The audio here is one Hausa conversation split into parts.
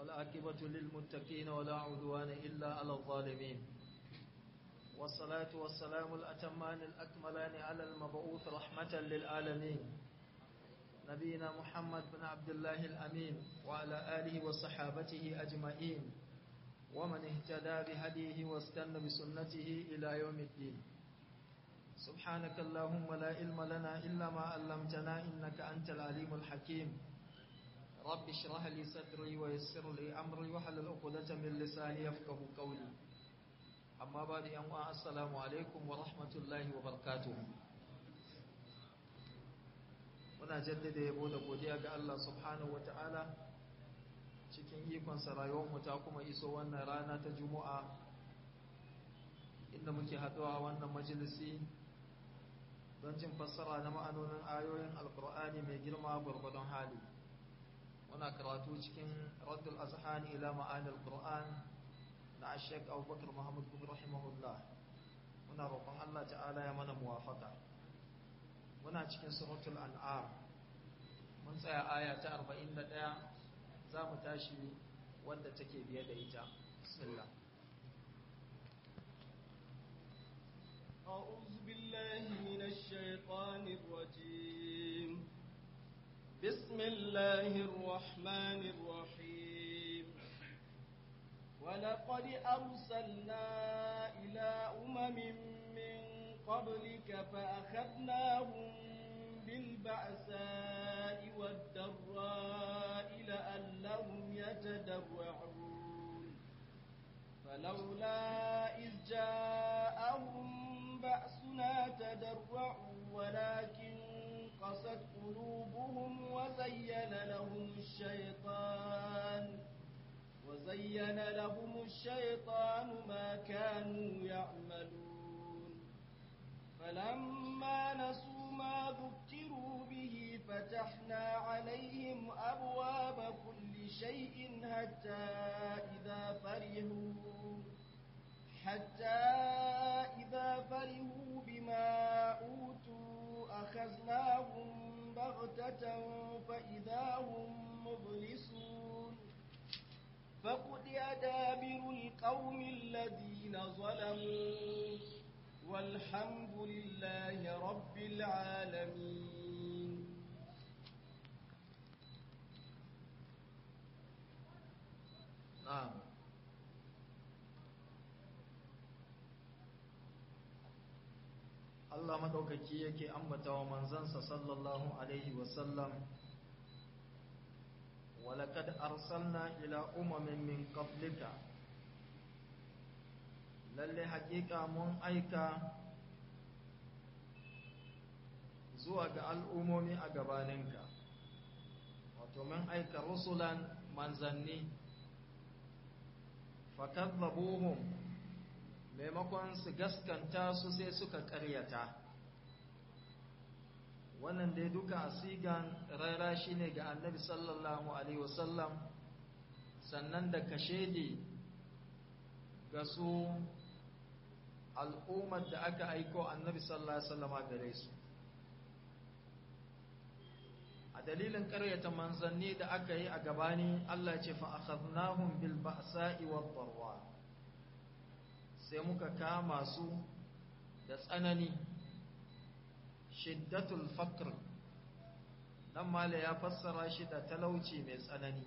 والعاقبة للمتقين ولا عدوان إلا على الظالمين والصلاة والسلام الأتمان الأكملان على المبعوث رحمة للعالمين نبينا محمد بن عبد الله الأمين وعلى آله وصحابته أجمعين ومن اهتدى بهديه واستنى بسنته إلى يوم الدين سبحانك اللهم لا علم لنا إلا ما علمتنا إنك أنت العليم الحكيم رب اشرح لي صدري ويسر لي أمري وحلل عقدة من لساني يفقه قولي أما بعد أن السلام عليكم ورحمة الله وبركاته muna jaddada yabo da godiya ga Allah subhanahu wataala cikin ikonsa rayuwarmu ta kuma iso wannan rana ta juma'a inda muke haɗuwa wannan majalisi don jin fassara na ma'anonin ayoyin alkur'ani mai girma gwargwadon hali muna karatu cikin raddul azhani ila ma'anil qur'an na ashek abubakar muhammad bin rahimahullah muna roƙon Allah ta'ala ya mana muwafaka muna cikin suratul an'am mun tsaya aya ta 41 za mu tashi wanda take biye da ita bismillah أعوذ بالله من الشيطان الرجيم بسم الله الرحمن الرحيم ولقد أرسلنا إلى أمم من قبلك فأخذناهم بالبعثاء والضراء لعلهم يتضرعون فلولا إذ جاءهم بأسنا تضرعوا ولكن قست قلوبهم وزين لهم الشيطان وزين لهم الشيطان ما كانوا يعملون فلما نسوا ما ذكروا به فتحنا عليهم أبواب كل شيء حتى إذا فرحوا حتى إذا فرحوا بما أوتوا أخذناهم بغتة فإذا هم مبلسون فقطع دابر القوم الذين ظلموا والحمد لله رب العالمين نعم Allah madaukaki yake ambata wa manzansa sallallahu alaihi wasallam walaqad arsalna ila umamin min qablika lalle hakika mun aika zuwa ga al'umomi a gabaninka wato mun aika rusulan manzanni fakadzabuhum maimakon su gaskanta su sai suka karyata wannan dai duka sigan rara shine ga annabi sallallahu alaihi wasallam sannan da kashedi ga su al'ummar da aka aiko annabi sallallahu alaihi wasallama gare su a dalilin ƙaryata manzanni da aka yi a gabani Allah ce fa akhadnahum bil ba'sa'i wad darwa sai muka kama su da tsanani shiddatul faqr dan mala ya fassara shi da talauci mai tsanani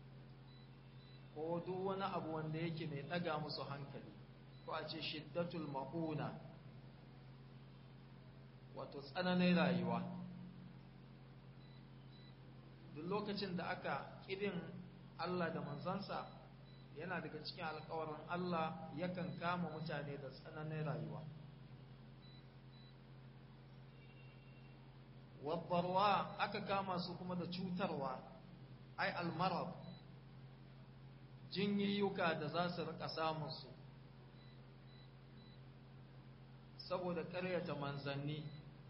ko duk wani abu wanda yake mai daga musu hankali ko a ce shiddatul mauna wato tsananin rayuwa duk lokacin da aka ƙirin Allah da manzansa yana daga cikin alkawarin Allah yakan kama mutane da tsananin rayuwa wabbarwa aka kama su kuma da cutarwa ai almarab jinyiyuka da za su rika samunsu saboda ƙaryata manzanni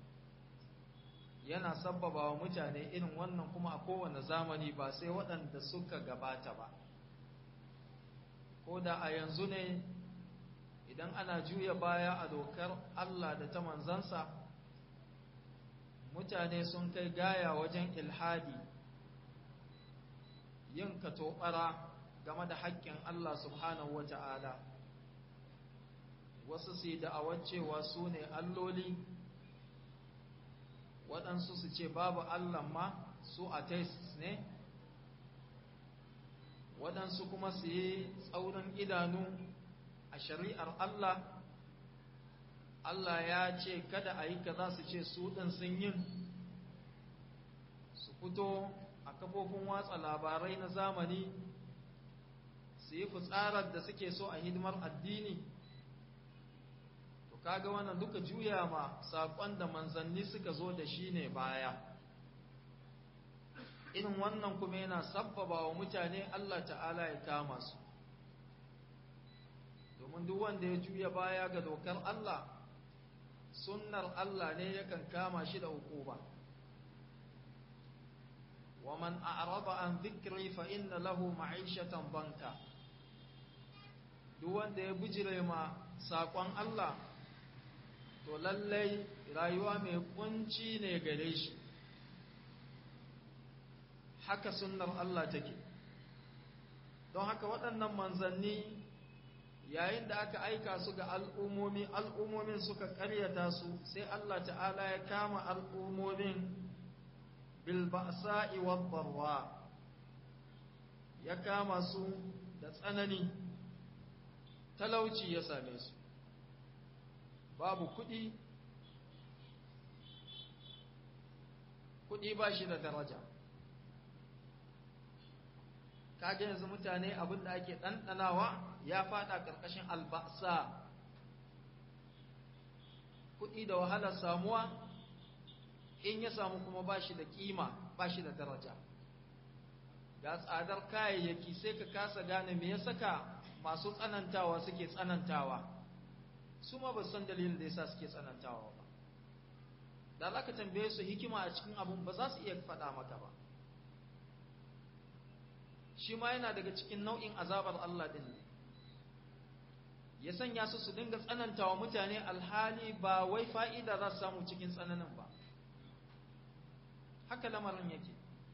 yana sabbaba wa mutane irin wannan kuma a kowane zamani ba sai waɗanda suka gabata ba ko da a yanzu ne idan ana juya baya a dokar Allah da ta manzansa mutane sun kai gaya wajen ilhadi yin katobara game da haƙƙin Allah subhanahu wa ta'ala wasu su yi da'awar cewa su ne alloli waɗansu su ce babu Allah ma su atheists ne waɗansu kuma su yi tsaurin idanu a shari'ar Allah Allah ya ce kada a yi kaza su ce su ɗin sun yin su fito a kafofin watsa labarai na zamani su yi fitsarar da suke so a hidimar addini to kaga wannan duka juya ma saƙon da manzanni suka zo da shi ne baya irin wannan kuma yana sabbaba wa mutane Allah ta'ala ya kama su domin duk wanda ya juya baya ga dokar Allah sunnar Allah ne yakan kama shi da hukuma wa man a'rada an dhikri fa inna lahu ma'ishatan banka duk wanda ya bujire ma sakon Allah to lallai rayuwa mai kunci ne gare shi haka sunnar Allah take don haka waɗannan manzanni yayin da aka aika su ga al'ummomi al'ummomin suka ƙaryata su sai Allah ta'ala ya kama al'ummomin bilba'sa'i wadda ya kama su da tsanani talauci ya same su babu kuɗi kuɗi ba shi da daraja kage yanzu mutane abin da ake ɗanɗanawa ya faɗa ƙarƙashin albasa kuɗi da wahalar samuwa in ya samu kuma ba shi da ƙima ba shi da daraja ga tsadar kayayyaki sai ka kasa gane me ya saka masu tsanantawa suke tsanantawa su ma ba san dalilin da yasa suke tsanantawa ba da za ka tambaye su hikima a cikin abun ba za su iya faɗa maka ba shi ma yana daga cikin nau'in azabar Allah ɗin ne ya sanya su su dinga tsanantawa mutane alhali ba wai fa'ida za su samu cikin tsananin ba haka lamarin yake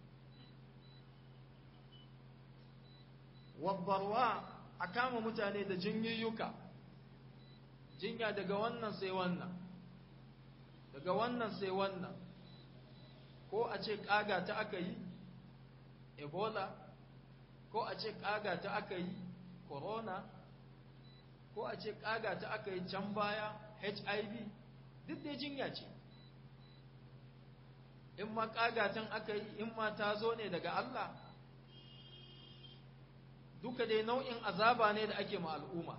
wabbarwa a kama mutane da jinyiyyuka jinya daga wannan sai wannan daga wannan sai wannan ko a ce ƙaga ta aka yi ebola ko a ce ƙaga ta aka yi corona ko a ce ƙaga ta aka yi can baya hiv duk dai jinya ce in ma ƙagatan aka yi in ma ta zo ne daga Allah duka dai nau'in azaba ne da ake ma al'umma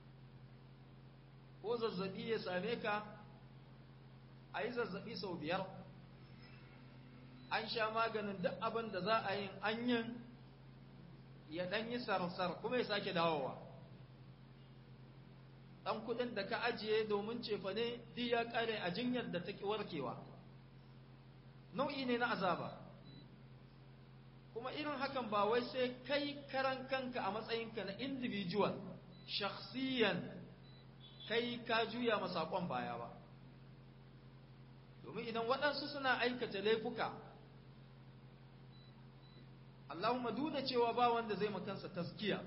ko zazzabi ya same ka a yi zazzabi sau biyar an sha maganin duk abin da za a yin anyin ya ɗan yi sarsar kuma ya sake dawowa ɗan kuɗin da ka ajiye domin cefa ne duk ya ƙare a jinyar da ta ƙi warkewa nau'i ne na azaba kuma irin hakan ba wai sai kai karan kanka a matsayinka na individual shakhsiyan kai ka juya masakon baya ba domin idan waɗansu suna aikata laifuka Allahumma duna cewa ba wanda zai makansa taskiya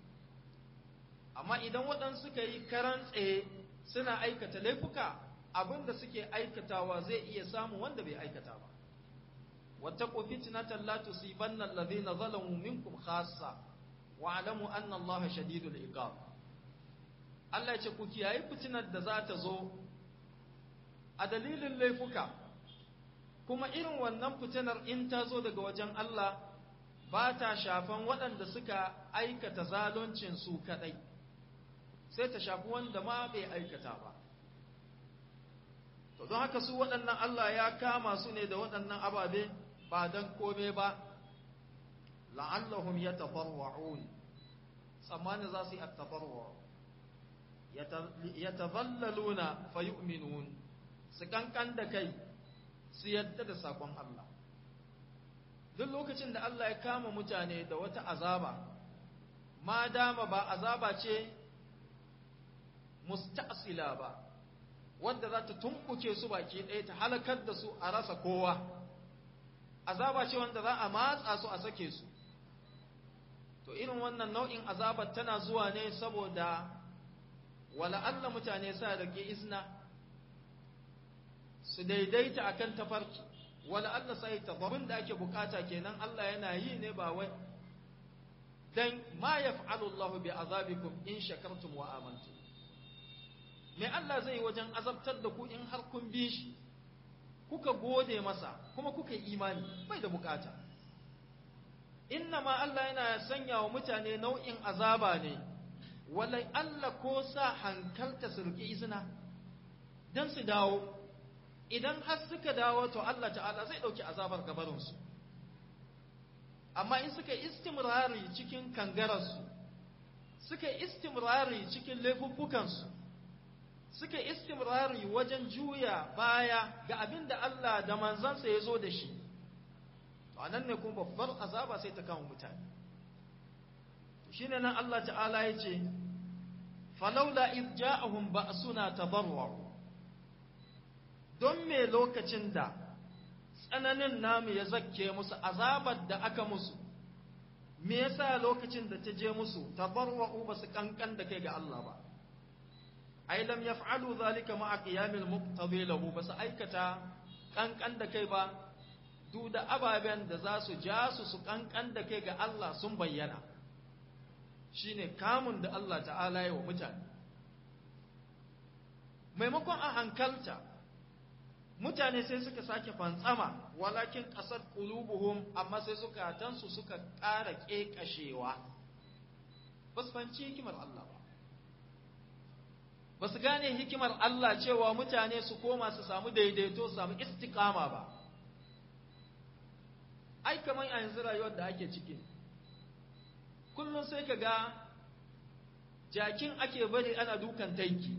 amma idan waɗansu suka yi karan tsaye suna aikata laifuka abinda suke aikatawa zai iya samu wanda bai aikata ba واتقوا فتنة لا تصيبن الذين ظلموا منكم خاصة واعلموا أن الله شديد العقاب Allah ya ce ku kiyaye fitinar da za ta zo a dalilin laifuka kuma irin wannan fitinar in ta zo daga wajen Allah ba ta shafan waɗanda suka aikata zaluncin su kaɗai sai ta shafi wanda ma bai aikata ba to don haka su waɗannan Allah ya kama su ne da waɗannan ababe ba don kome ba la'allahum ya tafarwa'un tsammani za su yi attafarwa ya tazallaluna fa yu'minun su kankan da kai su yadda da sakon Allah duk lokacin da Allah ya kama mutane da wata azaba ma dama ba azaba ce musta'sila ba wadda za ta tumbuke su baki ɗaya ta halakar da su a rasa kowa azaba ce wanda za a matsa su a sake su to to irin wannan nau'in azabar tana zuwa ne saboda wala Allah mutane sa da ke izna su daidaita akan tafarki wala Allah sai tabarin da ake bukata kenan Allah yana yi ne ba wai dan ma yaf'alu Allah bi azabikum in shakartum wa amantum me Allah zai wajen azabtar da ku in har kun bi shi kuka gode masa kuma kuka yi imani bai da bukata inna ma Allah yana sanya wa mutane nau'in azaba ne walai Allah ko sa hankalta su riƙe izina don su dawo idan har suka dawo to Allah ta'ala zai ɗauki azabar gabarinsu amma in suka istimrari cikin kangararsu suka istimrari cikin laifuffukansu suka istimrari wajen juya baya ga abin da Allah da manzansa ya zo da shi to anan ne kuma babbar azaba sai ta kama mutane shine nan Allah ta'ala ya ce falaula id ja'ahum ba'suna tadarru don me lokacin da tsananin namu ya zakke musu azabar da aka musu me yasa lokacin da ta je musu tadarru ba su kankan da kai ga Allah ba ai lam yaf'alu zalika ma'a qiyamil muqtadi lahu ba su aikata kankan da kai ba duk da ababen da za su ja su su kankan da kai ga Allah sun bayyana shine kamun da Allah ta'ala yi wa mutane maimakon a hankalta mutane sai suka sake fantsama walakin ƙasar ƙulubuhum amma sai suka tansu suka ƙara ƙeƙashewa ba su fanci hikimar Allah ba ba su gane hikimar Allah cewa mutane su koma su samu daidaito su samu istikama ba ai kamar a yanzu rayuwar da ake ciki kullum sai ka ga jakin ake bari ana dukan taiki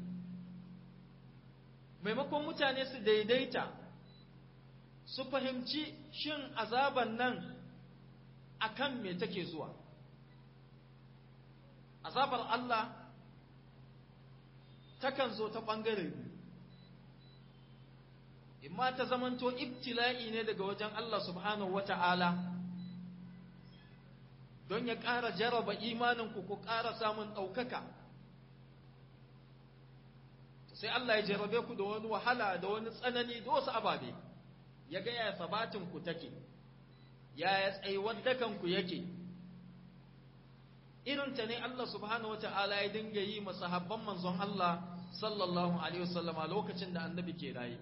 maimakon mutane su daidaita su fahimci shin azaban nan akan me take zuwa azabar Allah takan zo ta ɓangare biyu imma ta zamanto ibtila'i ne daga wajen Allah subhanahu wata'ala don ya ƙara jaraba imaninku ku ƙara samun ɗaukaka sai Allah ya jarabe ku da wani wahala da wani tsanani da wasu ababe ya ga yaya sabatinku take yaya tsayuwar dakanku yake irinta ne Allah subhanahu wata'ala ya dinga yi masahabban manzon Allah sallallahu alaihi wasallama lokacin da annabi ke raye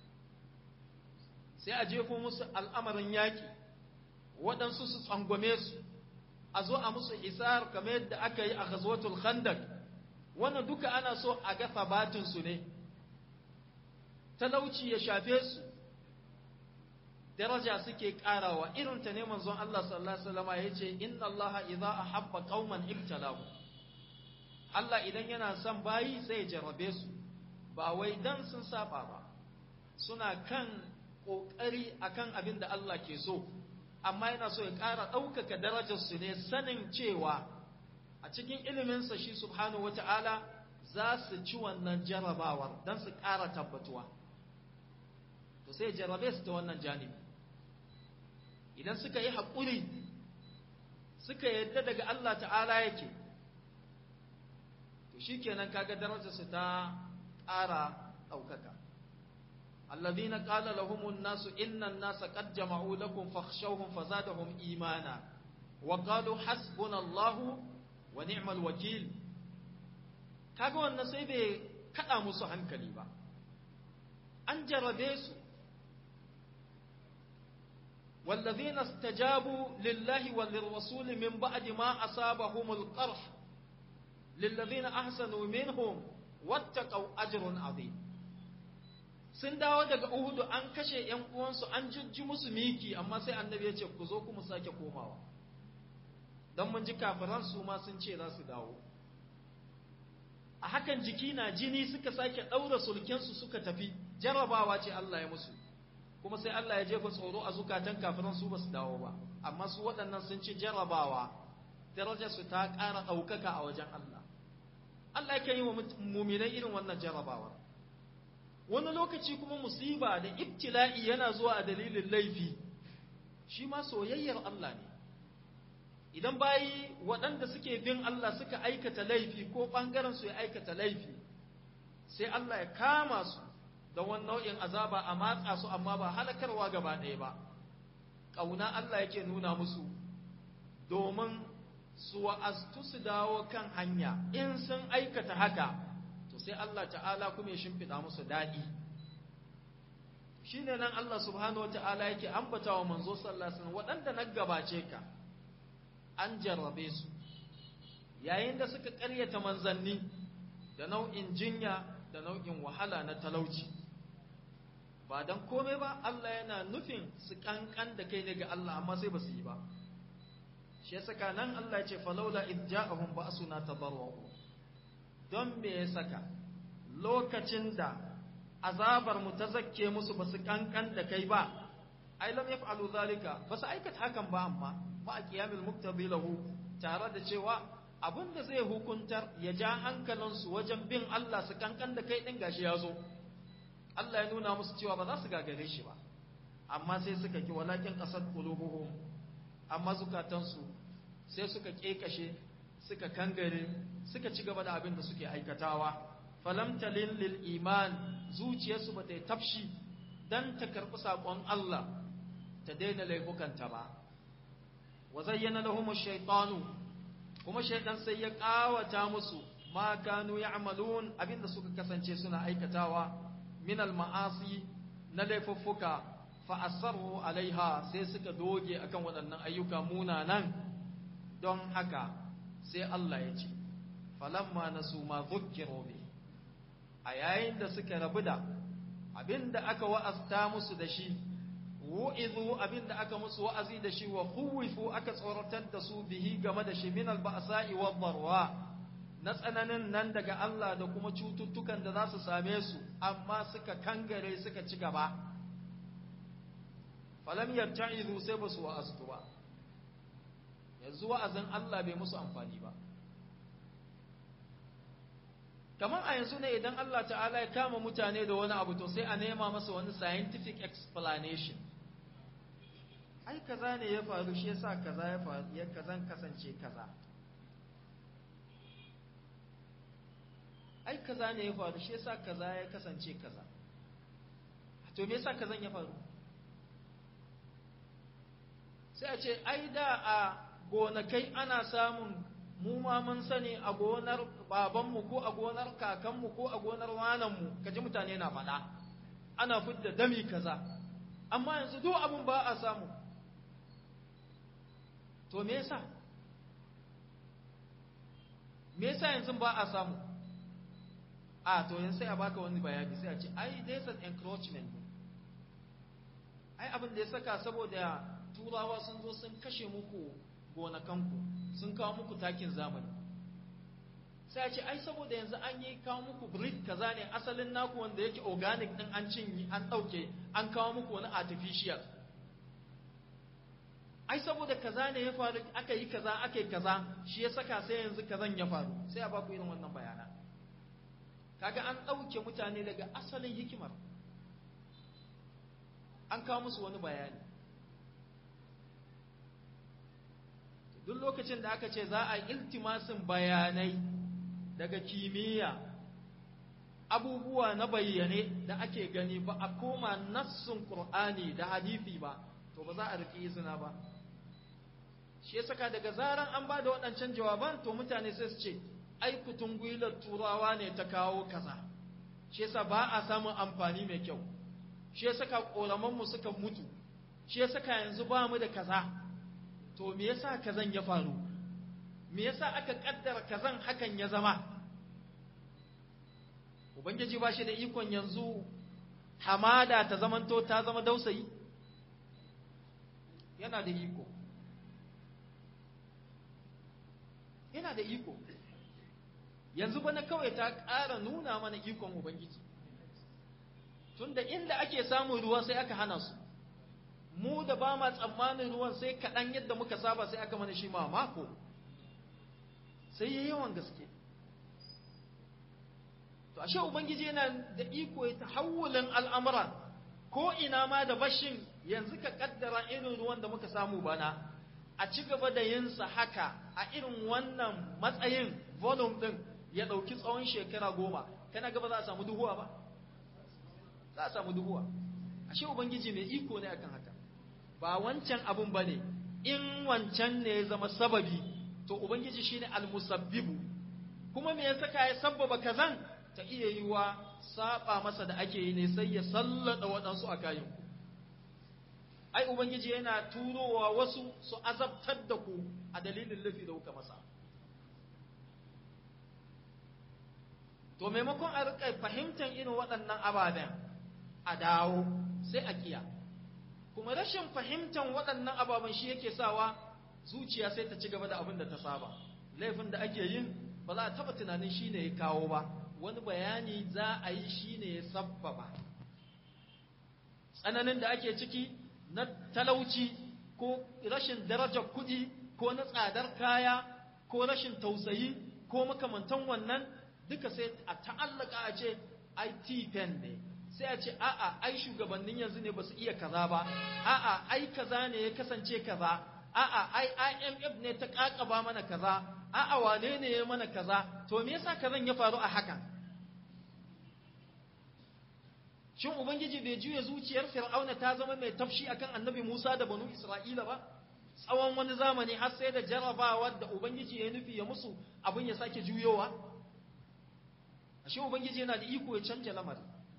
sai a jefo musu al'amarin yaƙi waɗansu su tsangwame su a zo a musu isar kamar yadda aka yi a ghazwatul khandak wannan duka ana so a ga sabatinsu ne talauci ya shafe su daraja suke karawa irin ta ne manzon Allah sallallahu alaihi wasallam yace inna Allah idza ahabba qauman ibtalahu Allah idan yana son bayi sai ya jarabe su ba wai dan sun saba ba suna kan kokari akan abin da Allah ke so amma yana so ya ƙara ɗaukaka darajar su ne sanin cewa a cikin iliminsa shi subhanahu wata'ala za su ci wannan jarabawar don su ƙara tabbatuwa to sai jarabe su ta wannan janibi idan suka yi haƙuri suka yadda daga Allah ta'ala yake to shi kenan kaga darajarsu ta ƙara ɗaukaka الذين قال لهم الناس إن الناس قد جمعوا لكم فاخشوهم فزادهم إيمانا وقالوا حسبنا الله ونعم الوكيل kaga wannan sai bai kada musu hankali ba an jarabe su والذين استجابوا لله وللرسول من بعد ما أصابهم القرح للذين أحسنوا منهم واتقوا أجر عظيم sun dawo daga Uhudu an kashe ‘yan uwansu an jijji musu miki amma sai annabi ya ce ku zo kuma sake komawa don mun ji kafiran su ma sun ce za su dawo a hakan jiki na jini suka sake ɗaura sulkensu suka tafi jarabawa ce Allah ya musu kuma sai Allah ya jefa tsoro a zukatan kafiran su ba su dawo ba amma su waɗannan sun ci jarabawa darajarsu ta ƙara ɗaukaka a wajen Allah Allah yake yi wa muminai irin wannan jarabawa wani lokaci kuma musiba da ibtila'i yana zuwa a dalilin laifi shi ma soyayyar Allah ne idan bayi waɗanda suke bin Allah suka aikata laifi ko ɓangaren su ya aikata laifi sai Allah ya kama su da wani nau'in azaba a matsa su amma ba halakarwa gaba ɗaya ba ƙauna Allah yake nuna musu domin su wa'aztu su dawo kan hanya in sun aikata haka to sai Allah ta'ala kuma ya shimfiɗa musu daɗi shi ne nan Allah subhanahu wa ta'ala yake ambata wa manzo sallasin waɗanda na gabace ka an jarrabe su yayin da suka ƙaryata manzanni da nau'in jinya da nau'in wahala na talauci ba don komai ba Allah yana nufin su kankan da kai daga Allah amma sai ba su yi ba shi saka nan Allah ya ce falaula id ja'ahum ba'suna tadarru don me ya saka lokacin da azabar mu ta zakke musu ba su kankan da kai ba ai lam yaf'alu zalika ba su aikata hakan ba amma ma a qiyamil muqtadi lahu tare da cewa abin da zai hukuntar ya ja hankalinsu wajen bin Allah su kankan da kai ɗin gashi ya zo Allah ya nuna musu cewa ba za su gagare shi ba amma sai suka ki walakin ƙasar qulubuhum amma zukatansu sai suka ƙeƙashe suka kangare suka ci gaba da abin da suke aikatawa falam talin lil iman zuciyarsu ba ta yi tafshi dan ta karɓi saƙon Allah ta daina laifukanta ba wa zayyana lahum ash-shaytanu kuma shaidan sai ya kawata musu ma kanu ya'malun abinda suka kasance suna aikatawa min al-ma'asi na laifuffuka fa asarru alaiha sai suka doge akan waɗannan ayyuka munanan don haka sai Allah ya ce falamma nasu ma dhukkiru bi a yayin da suka rabu da abinda aka wa'azta musu da shi wu'izu abinda aka musu wa'azi da shi wa khuwifu aka tsoratar da su bihi game da shi min alba'sa'i wa dharwa na tsananin nan daga Allah da kuma cututtukan da za su same su amma suka kangare suka ci gaba falam yarta'izu sai ba su wa'aztu ba yanzu wa'azin Allah bai musu amfani ba kamar a yanzu ne idan Allah ta'ala ya kama mutane da wani abu to sai a nema masa wani scientific explanation ai kaza ne ya faru shi yasa kaza ya faru ya kazan kasance kaza ai kaza ne ya faru shi yasa kaza ya kasance kaza to me yasa kazan ya faru sai a ce ai da a gonakai ana samun mu ma mun sani a gonar babanmu ko a gonar kakanmu ko a gonar wananmu kaji mutane na faɗa ana fidda dami kaza amma yanzu duk abun ba a samu to me yasa me yasa yanzu ba a samu a to yanzu sai a baka wani bayani sai a ce ai there's an encroachment ai abin da ya saka saboda turawa sun zo sun kashe muku gonakanku sun kawo muku takin zamani sai a ce ai saboda yanzu an yi kawo muku breed kaza ne asalin naku wanda yake organic din an cinye an ɗauke an kawo muku wani artificial ai saboda kaza ne ya faru aka yi kaza aka yi kaza shi ya saka sai yanzu kazan ya faru sai a baku irin wannan bayana kaga an ɗauke mutane daga asalin hikimar an kawo musu wani bayani duk lokacin da aka ce za a iltimasin bayanai daga kimiyya abubuwa na bayyane da ake gani ba a koma nassun Qur'ani da hadisi ba to ba za a riƙe izina ba shi saka daga zaran an ba da waɗancan jawaban to mutane sai su ce ai kutun gwilar turawa ne ta kawo kaza shi yasa ba a samun amfani mai kyau shi saka ƙoramanmu suka mutu shi saka yanzu ba mu da kaza to me yasa kazan ya faru me yasa aka kaddara kazan hakan ya zama ubangiji ba shi da ikon yanzu hamada ta zamanto ta zama dausayi yana da iko yana da iko yanzu bana kawai ta ƙara nuna mana ikon ubangiji tunda inda ake samun ruwa sai aka hana su mu da ba ma tsammanin ruwan sai kaɗan yadda muka saba sai aka mana shi ma mako sai yi yawan gaske to ashe ubangiji yana da iko ya tahawulin al'amura ko ina ma da bashin yanzu ka kaddara irin ruwan da muka samu bana a ci gaba da yinsa haka a irin wannan matsayin volume din ya ɗauki tsawon shekara goma kana gaba za a samu duhuwa ba za a samu duhuwa ashe ubangiji mai iko ne akan haka ba wancan abun ba ne in wancan ne ya zama sababi to ubangiji shine almusabbibu kuma me ya saka ya sabbaba kazan ta iya yiwa saba masa da ake yi ne sai ya sallada waɗansu a kayan ku ai ubangiji yana turowa wasu su azabtar da ku a dalilin lafi da kuka masa to maimakon a rika fahimtar irin waɗannan ababen a dawo sai a kiya kuma rashin fahimtar waɗannan ababen shi yake sawa zuciya sai ta ci gaba da abin da ta saba laifin da ake yin ba za a taɓa tunanin shi ne ya kawo ba wani bayani za a yi shi ne ya sabbaba tsananin da ake ciki na talauci ko rashin darajar kuɗi ko na tsadar kaya ko rashin tausayi ko makamantan wannan duka sai a ta'allaka a ce IT pen ne sai a ce a'a ai shugabannin yanzu ne ba su iya kaza ba a'a ai kaza ne ya kasance kaza a'a ai IMF ne ta kakaba mana kaza a'a wane ne ya mana kaza to me yasa kazan ya faru a hakan shin ubangiji bai juya zuciyar fir'auna ta zama mai tafshi akan annabi Musa da banu Isra'ila ba tsawon wani zamani har sai da jarabawa da ubangiji ya nufi ya musu abin ya sake juyowa ashe ubangiji yana da iko ya canja lamari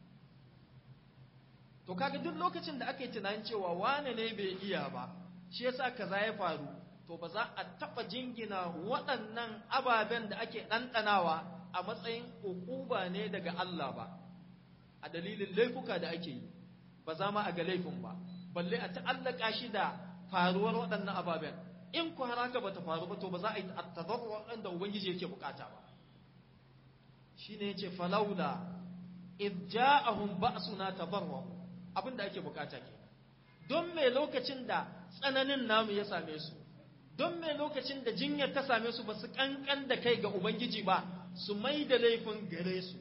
to kaga duk lokacin da aka yi tunanin cewa wane ne bai iya ba shi yasa kaza ya faru to ba za a taba jingina waɗannan ababen da ake ɗanɗanawa a matsayin ukuba ne daga Allah ba a dalilin laifuka da ake yi ba za ma a ga laifin ba balle a ta'allaka shi da faruwar waɗannan ababen in ku haraka ba ta faru ba to ba za a yi tadarruwa da ubangiji yake bukata ba shine yace falaula id ja'ahum ba'suna tadarru abinda ake bukata ke don me lokacin da tsananin namu ya same su don me lokacin da jinyar ta same su ba su kankan da kai ga ubangiji ba su mai da laifin gare su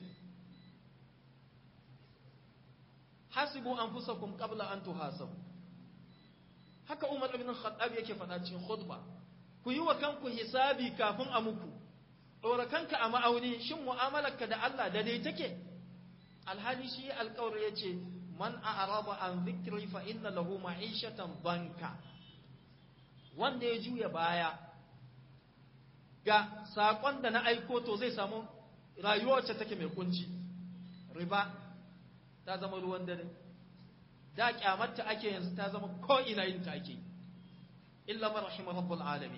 hasibu anfusakum qabla an tuhasabu haka Umar ibn Khattab yake faɗa cikin khutba ku yi wa kanku hisabi kafin a muku ɗora kanka a ma'auni shin mu'amalarka da Allah da dai take alhali shi alƙawar ya ce man a'raba an zikri fa inna lahu ma'ishatan banka wanda ya juya baya ga saƙon da na aiko to zai samu rayuwa wacce take mai kunci riba ta zama ruwan dare da kyamarta ake yanzu ta zama ko ina yin ta ake illa man rahima rabbul alamin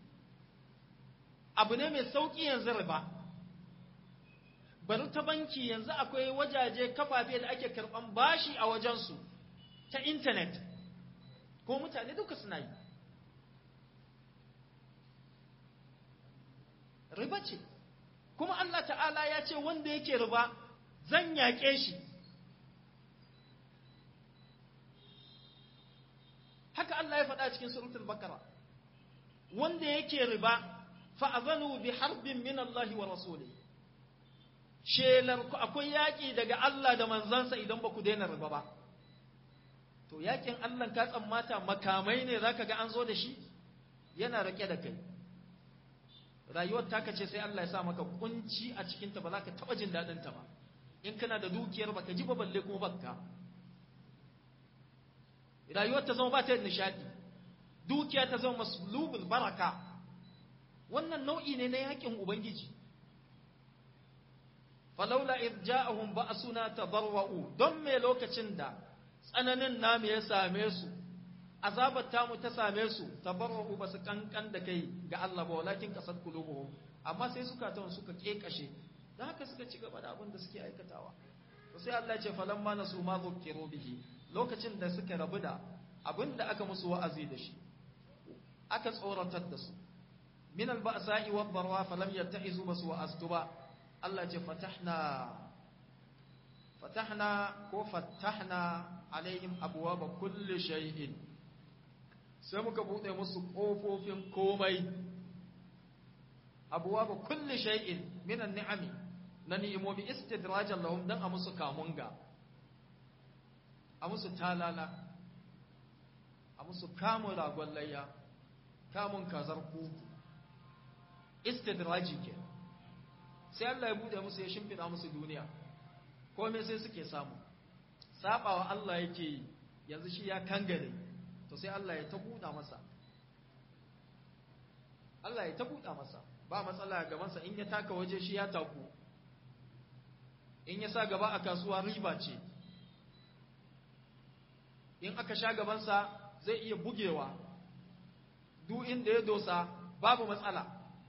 abu ne mai sauki yanzu riba bari ta banki yanzu akwai wajaje kafafe da ake karban bashi a wajensu ta intanet ko mutane duka suna yi riba ce kuma Allah ta'ala ya ce wanda yake riba zan yaƙe shi haka Allah ya faɗa cikin suratul bakara wanda yake riba fa'azanu bi harbin min Allah wa rasuli shelar ku akwai yaƙi daga Allah da manzansa idan ba ku daina riba ba to yaƙin Allah ka tsammata makamai ne zaka ga an zo da shi yana rake da kai rayuwar taka ce sai Allah ya sa maka kunci a cikin ta ba za ka taɓa jin daɗin ta ba in kana da dukiyar baka ji ba balle kuma bakka rayuwar ta zama ba ta da nishadi dukiya ta zama maslubul baraka wannan nau'i ne na yakin ubangiji falaula id ja'ahum ba'suna tadarra'u don me lokacin da tsananin namu ya same su azabar tamu ta same su tabarra'u ba su kankan da kai ga Allah ba walakin kasat qulubuhum amma sai suka tawon suka kekashe da haka suka ci gaba da abin da suke aikatawa to sai Allah ya ce falamma nasu ma zukkiru bihi lokacin da suka rabu da abin da aka musu wa'azi da shi aka tsoratar da su min alba'sa'i wad darwa falam yatta'izu basu wa'aztu ba Allah ce fatahna fatahna ko fatahna alaihim abwaaba kulli shay'in sai muka bude musu kofofin komai abwaaba kulli shay'in min an-ni'ami na ni'imomi istidrajan lahum dan a musu kamunga a musu talala a musu kamun ragon layya kamun kazar kuku istidraji ke sai Allah ya bude musu ya shimfida musu duniya komai sai suke samu sabawa Allah yake yi yanzu shi ya kangare to sai Allah ya ta buɗa masa Allah ya ta buɗa masa ba matsala ga gabansa in ya taka waje shi ya taku in ya sa gaba a kasuwa riba ce in aka sha gabansa zai iya bugewa duk inda ya dosa babu matsala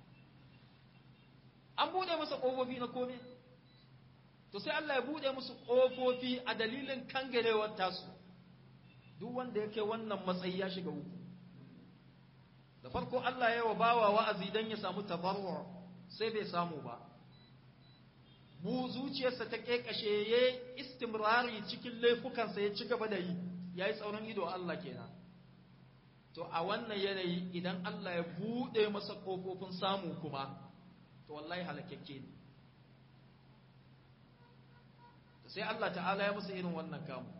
an buɗe masa ƙofofi na kome to sai Allah ya buɗe musu ƙofofi a dalilin kangarewar tasu duk wanda yake wannan matsayi ya shiga uku da farko Allah ya wa bawa wa'azi don ya samu tabarwa sai bai samu ba bu zuciyarsa ta kekashe ya istimrari cikin laifukansa ya ci gaba da yi ya yi tsaurin ido Allah kenan to a wannan yanayi idan Allah ya buɗe masa ƙofofin samu kuma to wallahi halakakke ne sai Allah ta'ala ya musu irin wannan kamu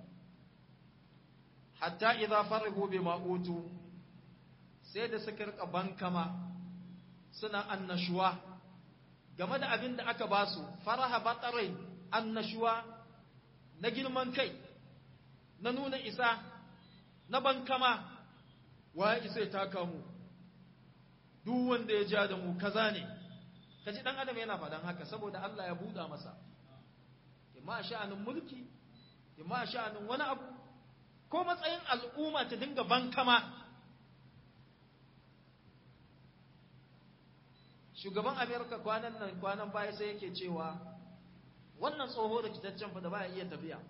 hatta idza farihu bima utu sai da suka rika bankama suna annashuwa game da abin da aka ba su faraha batarai annashuwa na girman kai na nuna isa na bankama wa isa ya taka mu duk wanda ya ja da mu kaza ne kaji dan adam yana faɗan haka saboda Allah ya buɗa masa imma sha'anin mulki imma sha'anin wani abu ko matsayin al'umma ta dinga bankama shugaban amerika kwanan nan kwanan baya sai yake cewa wannan tsoho da kitaccen fa da baya iya tafiya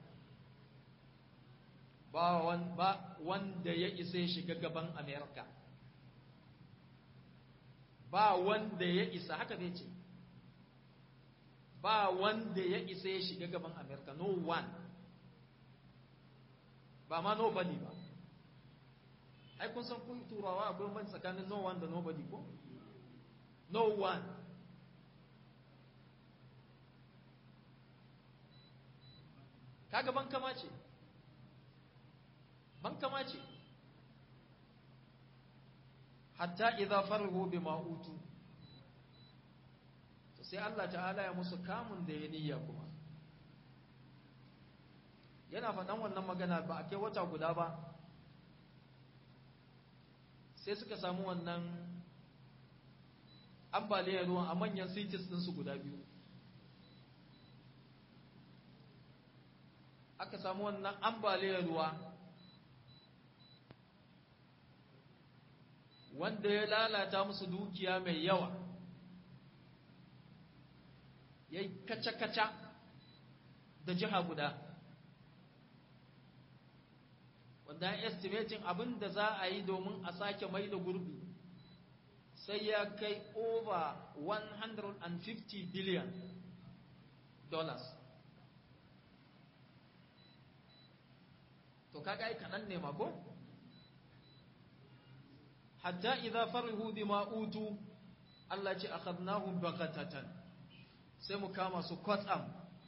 ba wanda ya isa ya shiga gaban amerika ba wanda ya isa haka zai ce ba wanda ya isa ya shiga gaban amerika no one ba ma nobody ba ai kun san kun turawa akwai ban tsakanin no one da nobody ko no one kaga ban kama ce ban kama ce hatta idza farhu bima utu to sai Allah ta'ala ya musu kamun da ya niyya kuma yana faɗan wannan magana ba a kai wata guda ba sai suka samu wannan ambaliyar ruwan a manyan cities ɗinsu guda biyu aka samu wannan ambaliyar ruwa wanda ya lalata musu dukiya mai yawa ya yi kaca-kaca da jiha guda wanda ya estimating abin da za a yi domin a sake mai da gurbi sai ya kai over 150 billion dollars to kaga ai kaɗan ne mako hatta idza farihu bima utu Allah ce akhadnahum baghatatan sai mu kama su kwatsam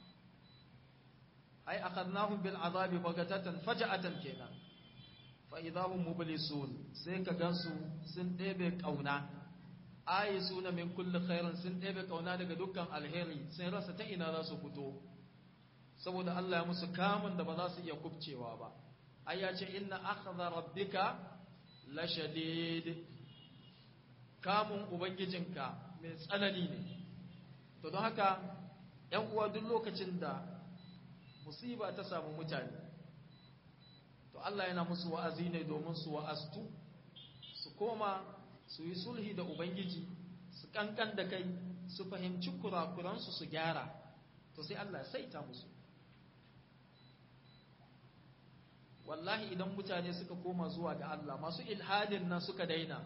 ai akhadnahum bil azabi baghatatan faja'atan kenan fa idahum mublisun sai ka gansu sun ɗebe kauna ayi suna min kulli khairin sun ɗebe kauna daga dukkan alheri sun rasa ta ina za su fito saboda Allah ya musu kamun da ba za su iya kubcewa ba ai ya ce inna akhdha rabbika la shadid kamun ubangijinka mai tsanani ne to don haka ‘yan uwa duk lokacin da musiba ta samu mutane to Allah yana musu wa'azi ne domin su wa'astu su koma su yi sulhi da ubangiji su kankan da kai su fahimci kurakuransu su gyara to sai Allah saita musu wallahi idan mutane suka koma zuwa ga Allah masu ilhadin nan suka daina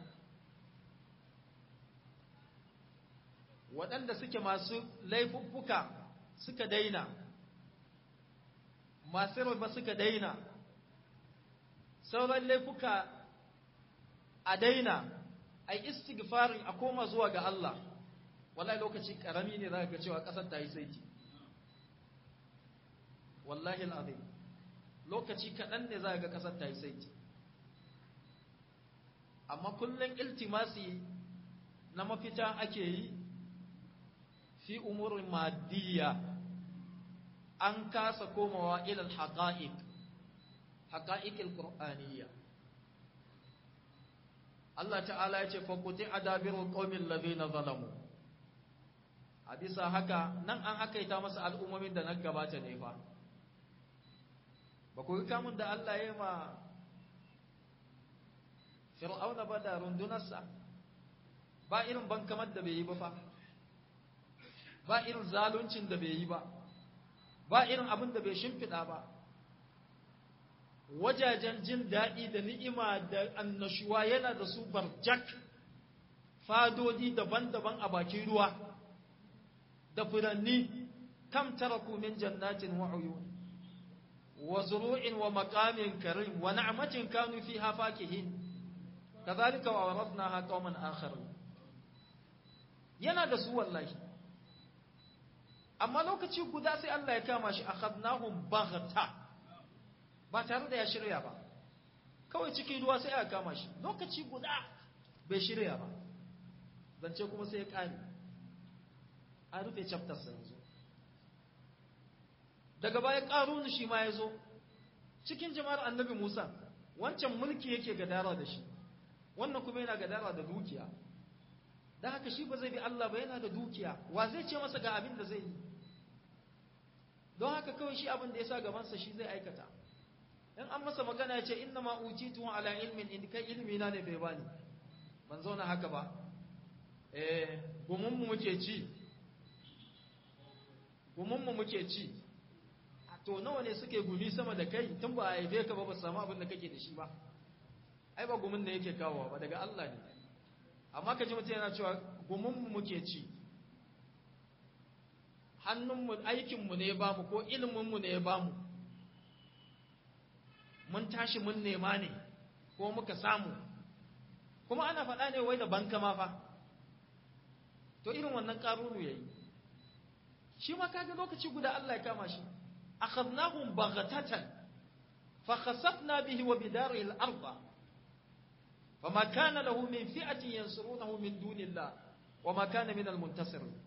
waɗanda suke masu laifuffuka suka daina masu riba suka daina sauran laifuka a daina a istighfarin a koma zuwa ga Allah wallahi lokaci karami ne za ga cewa ƙasar ta yi saiti wallahi al'azim lokaci kaɗan ne za ga ƙasar ta yi saiti amma kullum iltimasi na mafita ake yi fi umurin madiyya an kasa komawa ilal haqa'iq haqa'iqil qur'aniyya Allah ta'ala ya ce faquti adabirul qaumil ladina zalamu a bisa haka nan an hakaita masa al'ummomin da nan gabata ne fa ba ku kamun da Allah ya ma fir'auna ba da rundunarsa ba irin bankamar da bai yi ba fa ba irin zaluncin da bai yi ba ba irin abin da bai shimfiɗa ba wajajen jin daɗi da ni'ima da annashuwa yana da su barjak fadodi daban-daban a bakin ruwa da furanni kam taraku min jannatin wa uyun wa zuru'in wa maqamin karim wa na'matin kanu fiha fakihin kadhalika wa awradnaha qauman akharin yana da su wallahi amma lokaci guda sai Allah ya kama shi akhadnahum baghta ba tare da ya shirya ba kawai cikin ruwa sai aka kama shi lokaci guda bai shirya ba zance kuma sai ya kame an rufe chapter sa yanzu daga baya karunu shi ma ya zo cikin jama'ar annabi Musa wancan mulki yake gadara da shi wannan kuma yana gadara da dukiya dan haka shi ba zai bi Allah ba yana da dukiya wa zai ce masa ga abin da zai yi don haka kawai shi abin da ya sa gabansa shi zai aikata in an masa magana ya ce inna ma utitu ala ilmin in kai ilmi na ne bai bani ban zauna haka ba eh gumun mu muke ci gumun mu muke ci to nawa ne suke gumi sama da kai tun ba a haife ka ba ba samu abin da kake da shi ba ai ba gumin da yake kawowa ba daga Allah ne amma ka ji mutum yana cewa gumun mu muke ci hannunmu aikinmu ne ya bamu ko iliminmu ne ya bamu mun tashi mun nema ne ko muka samu kuma ana faɗa ne wai da banka ma fa to irin wannan ƙaruru ya yi shi ma kaga lokaci guda Allah ya kama shi akhadnahum baghatatan fa khasafna bihi wa bidarihi al-ardh فما كان له من فئة ينصرونه من دون الله وما كان من المنتصرين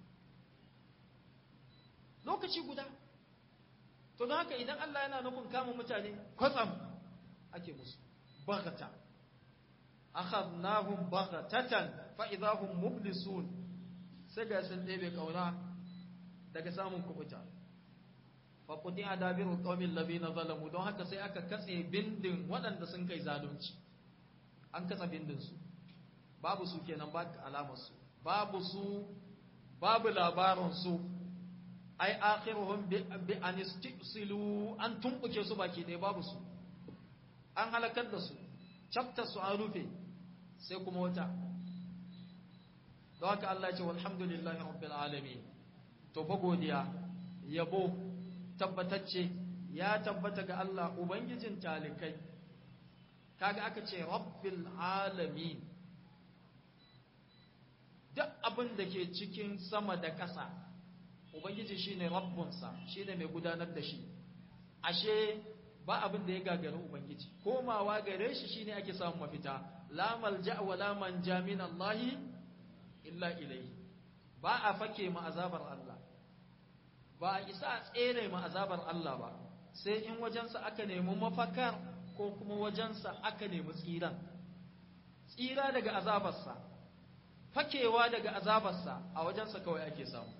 lokaci guda to don haka idan Allah yana nufin kama mutane kwatsam ake musu baghata akhadnahum baghatatan fa idahum mublisun sai ga sun ɗebe kauna daga samun kubuta fa qudi adabiru qaumil ladina zalamu don haka sai aka katse bindin waɗanda sun kai zalunci an katsa bindin su babu su kenan ba alamar su babu su babu labarin su ai akhiruhum bi an istisilu an tumbuke su baki ɗaya babu su an halakar da su chapter su an rufe sai kuma wata don haka Allah ce walhamdulillahi rabbil alamin to fa godiya yabo tabbatacce ya tabbata ga Allah ubangijin talikai kaga aka ce rabbil alamin duk abin da ke cikin sama da ƙasa ubangiji shine rabbunsa shine mai gudanar da shi ashe ba abin da ya gagari ubangiji komawa gare shi shine ake samun mafita la malja wa la manja min Allah illa ilayhi ba a fake ma azabar Allah ba a isa a tsere ma azabar Allah ba sai in wajensa aka nemi mafakar ko kuma wajensa aka nemi tsiran tsira daga azabarsa fakewa daga azabarsa a wajensa kawai ake samu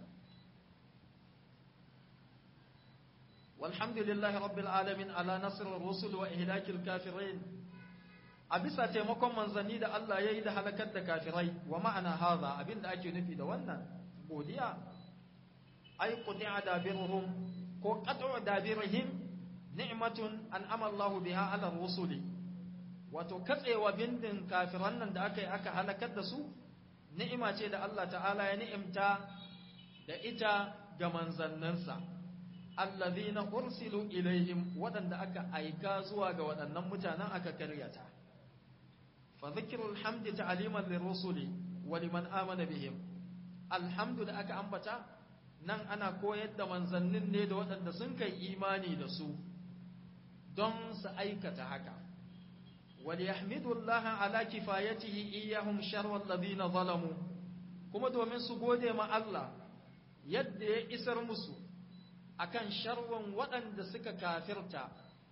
والحمد لله رب العالمين على نصر الرسل وإهلاك الكافرين أبسا تيمكم من زنيد الله ييد هلكت كافرين ومعنى هذا أبين أكي نفي دوانا بوديا أي قطع دابرهم قطع دابرهم نعمة أنعم الله بها على الرسل وتكتع وبند كافرين دا أكي أكا هلكت دسو نعمة دا الله تعالى نعمتا دا إتا جمن زننسا allazina ursilu ilaihim waɗanda aka aika zuwa ga waɗannan mutanen aka karyata fa dhikrul hamdi ta'liman lirrusuli wa liman amana bihim alhamdu da aka ambata nan ana koyar da manzannin ne da waɗanda sun kai imani da su don su aikata haka وليحمدوا الله على كفايته إياهم شر الذين ظلموا kuma domin su gode ma Allah yadda ya isar musu akan sharwan waɗanda suka kafirta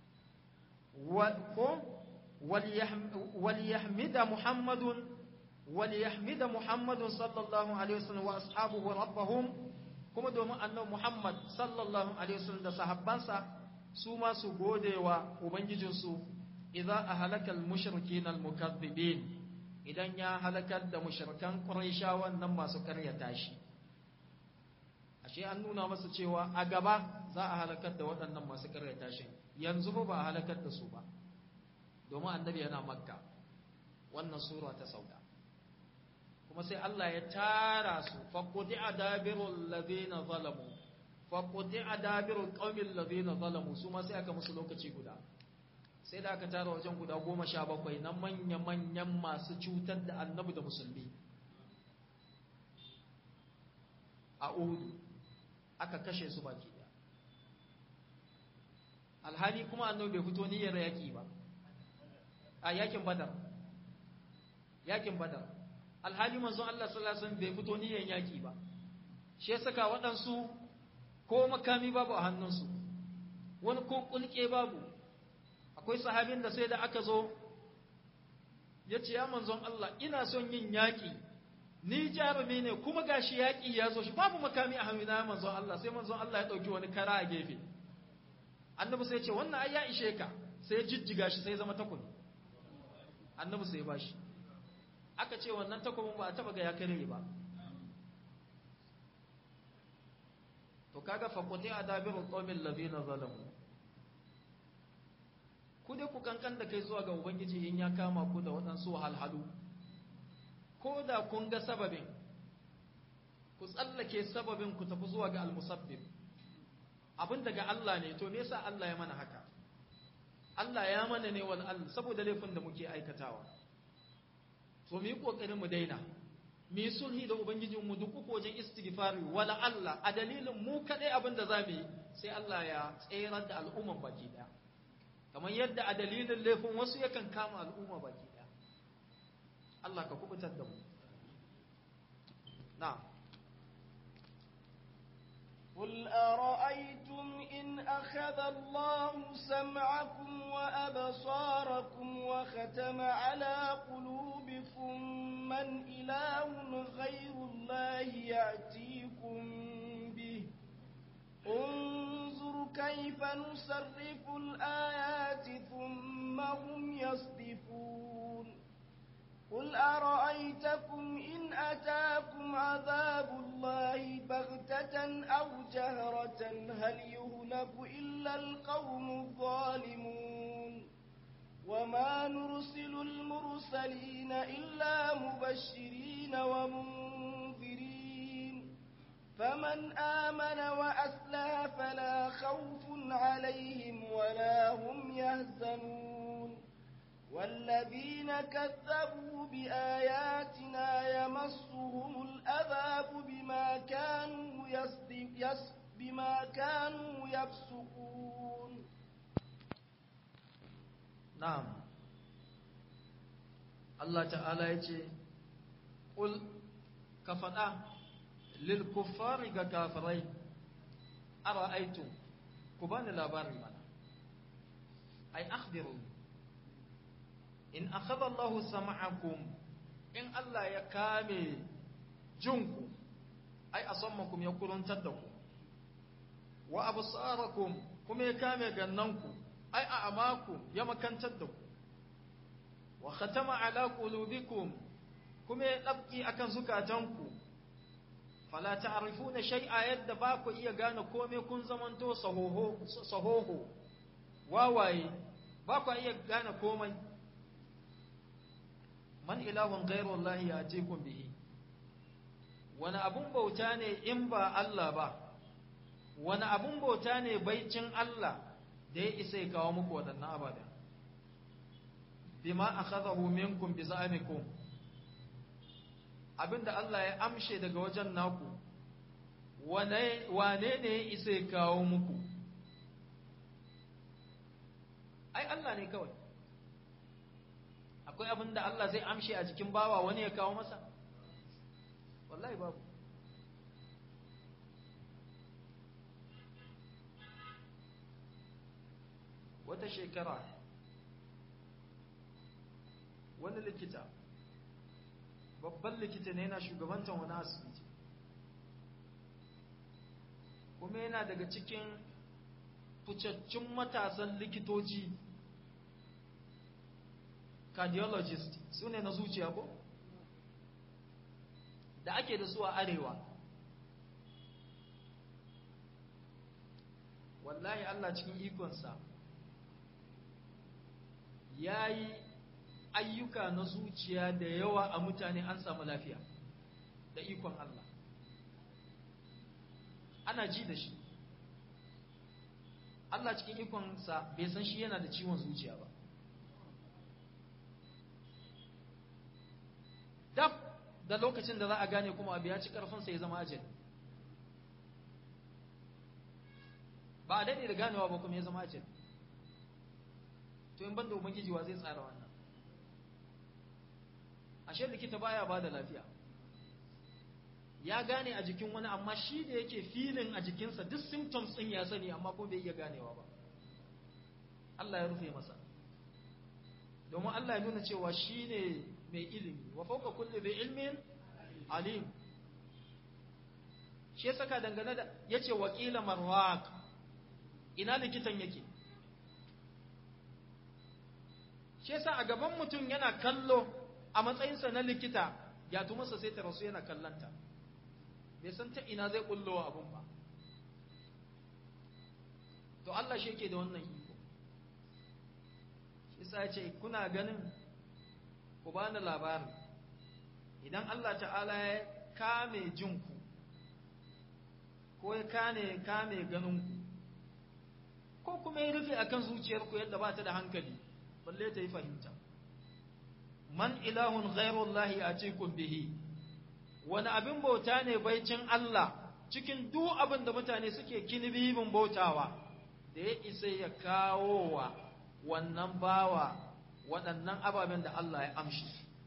ko waliyahmida muhammadun waliyahmida muhammadun sallallahu alaihi wasallam wa ashabuhu rabbahum kuma domin annabi muhammad sallallahu alaihi wasallam da sahabbansa su ma su gode wa ubangijinsu idza ahlaka al-mushrikin al-mukaththibin idan ya halakar da mushrikan quraishawan nan masu karyata shi ashe an nuna masa cewa a gaba za a halakar da waɗannan masu karyata shi yanzu ba a halakar da su ba domin annabi yana makka wannan sura ta sauka kuma sai Allah ya tara su faqudi adabirul ladina zalamu faqudi adabirul qaumil ladina zalamu su ma sai aka musu lokaci guda sai da aka tara wajen guda goma sha bakwai na manya-manyan masu cutar da annabi da musulmi a uhudu aka kashe su baki daya alhali kuma annabi bai fito niyyar yaki ba a yakin badar yakin badar alhali manzon Allah sallallahu alaihi wasallam bai fito niyyar yaki ba shi ya saka waɗansu ko makami babu a hannunsu wani ko kulke babu akwai sahabin da sai da aka zo ya ce ya manzon Allah ina son yin yaƙi ni jarumi ne kuma gashi yaƙi ya zo shi babu makami a hannuna ya manzon Allah sai manzon Allah ya ɗauki wani kara a gefe annabi sai ce wannan ai ya ishe ka sai ya jijjiga shi sai ya zama takobi annabi sai ya bashi aka ce wannan takobin ba a taba ga ya kare ba to kaga faqati adabirul qawmil ladina zalamu ku dai ku kankan da kai zuwa ga Ubangiji in ya kama ku da waɗansu halhalu, ko da kun ga sababin, ku tsallake sababin ku tafi zuwa ga almusabbib abin daga Allah ne to me yasa Allah ya mana haka Allah ya mana ne wal Allah saboda laifin da muke aikatawa to mu yi kokarin mu daina mu yi sulhi da ubangijin mu duk uku wajen istighfari wala Allah a dalilin mu kadai abin da zamu yi sai Allah ya tsayar da al'umman baki daya kamar yadda a dalilin laifin wasu yakan kama al'umma baki daya Allah ka kubutar da mu na'am قل أرأيتم إن أخذ الله سمعكم وأبصاركم وختم على قلوبكم من إله غير الله يأتيكم به انظر كيف نصرف الآيات ثم هم يصدفون قل أرأيتكم إن أتاكم عذاب الله بغتة أو جهرة هل يهلك إلا القوم الظالمون وما نرسل المرسلين إلا مبشرين ومنذرين فمن آمن وأسلها فلا خوف عليهم ولا هم يهزنون والذين كذبوا بآياتنا يمسهم الأذاب بما كانوا يصدق بما كانوا يفسقون نعم الله تعالى يجي قل كفنا للكفار كافرين أرأيتم كبان الأبار منا أي أخبروا in akhadha Allahu sam'akum in Allah ya kame jinku ai asammakum ya kuruntar da ku wa absarakum kuma ya kame gannanku ai a'maku ya makantar da ku wa khatama ala qulubikum kuma ya dabki akan zukatanku fala ta'rifuna shay'a yadda ba ku iya gane komai kun zamanto sahoho sahoho wawaye ba ku iya gane komai man ilahun ghairu Allah ya kun bihi wani abun bauta ne in ba Allah ba wani abun bauta ne baicin Allah da ya isa ya kawo muku waɗannan ababen bima akhadahu minkum bi za'amikum abinda Allah ya amshe daga wajen naku wane wane ne ya isa ya kawo muku ai Allah ne kawai akwai abin da Allah zai amshe a jikin bawa wani ya kawo masa wallahi babu wata shekara wani likita babban likita ne yana shugabantar wani asibiti kuma yana daga cikin ficaccun matasan likitoci cardiologist su ne na zuciya ko da ake da su a arewa wallahi Allah cikin ikonsa ya yi ayyuka na zuciya da yawa a mutane an samu lafiya da ikon Allah ana ji da shi Allah cikin ikonsa bai san shi yana da ciwon zuciya ba dab da lokacin da za a gane kuma abu ya ci karfinsa ya zama ajali ba a daɗe da ganewa ba kuma ya zama ajali to in banda ubangiji wa zai tsara wannan ashe likita baya ba da lafiya ya gane a jikin wani amma shi da yake filin a jikinsa duk symptoms ɗin ya sani amma ko bai iya ganewa ba Allah ya rufe masa domin Allah ya nuna cewa shi ne mai ilimi wa fauka kulli bi ilmin alim shi ya saka dangane da yace wakila marwaq ina likitan yake shi yasa a gaban mutum yana kallo a matsayinsa na likita ya masa sai ta rasu yana kallanta bai san ta ina zai kullo abun ba to Allah shi yake da wannan iko shi yasa ya ce kuna ganin ku bani labari idan Allah ta'ala ya kame jinku ko ya kane kame ganinku ko kuma ya rufe akan zuciyarku yadda ba ta da hankali balle ta yi fahimta man ilahun ghairullahi a cikin bihi wani abin bauta ne baicin Allah cikin duk abin da mutane suke kinibibin bautawa da ya isa ya kawo wa wannan bawa waɗannan ababen da Allah ya amshi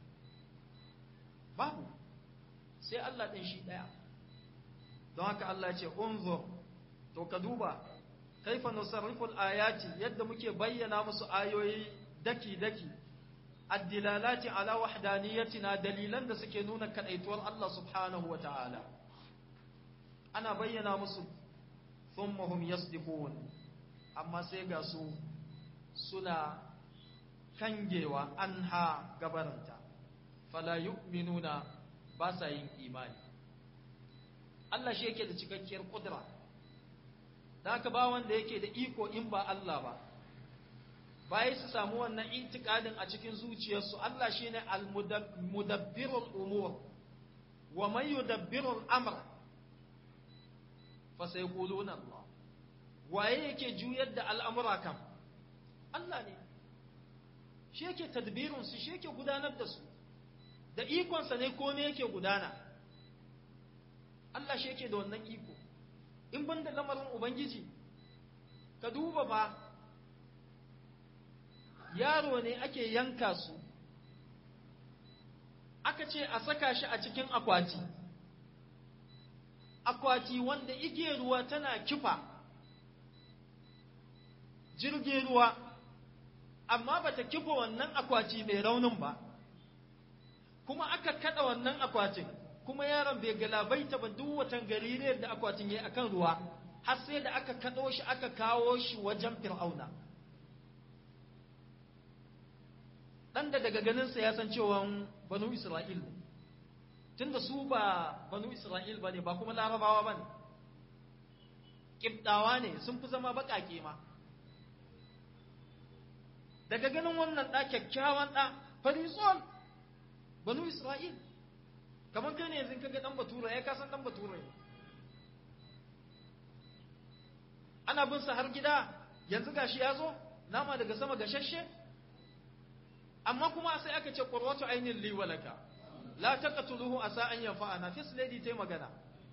babu sai Allah ɗin shi ɗaya don haka Allah ya ce unzur to ka duba kaifa nusarriful ayati yadda muke bayyana musu ayoyi daki daki addilalati ala wahdaniyatina dalilan da suke nuna kadaituwar Allah subhanahu wa ta'ala ana bayyana musu thumma hum yasdiqun amma sai ga su suna kangewa anha gabaranta fala yu'minuna ba sa yin imani Allah shi yake da cikakkiyar kudura da haka ba wanda yake da iko in ba Allah ba bayan su samu wannan intikadin a cikin zuciyarsu Allah shine al-mudabbirul umur wa man yudabbirul amr fa sayquluna Allah waye yake juyar da al'amura kam Allah ne shi yake tadbirin su shi yake gudanar da su da ikonsa ne komai yake gudana Allah shi yake da wannan iko in ban da lamarin ubangiji ka duba ba yaro ne ake yanka su aka ce a saka shi a cikin akwati akwati wanda igiyar ruwa tana kifa jirgin ruwa amma bata kifa wannan akwati mai raunin ba kuma aka kada wannan akwatin kuma yaron bai galabaita ba duk watan gaririyar da akwatin yayi akan ruwa har sai da aka kado shi aka kawo shi wajen fir'auna dan da daga ganin sa ya san cewa banu isra'il ne tunda su ba banu isra'il bane ba kuma larabawa bane kibdawa ne sun fi zama bakake ma daga ganin wannan da kyakkyawan da farisol banu isra'il kamar kai ne yanzu kaga dan batura ya kasan dan batura ne ana bin sa har gida yanzu gashi ya zo nama daga sama gashashe amma kuma sai aka ce qurratu ainin li walaka la taqtuluhu asa an yanfa'ana fis lady tai magana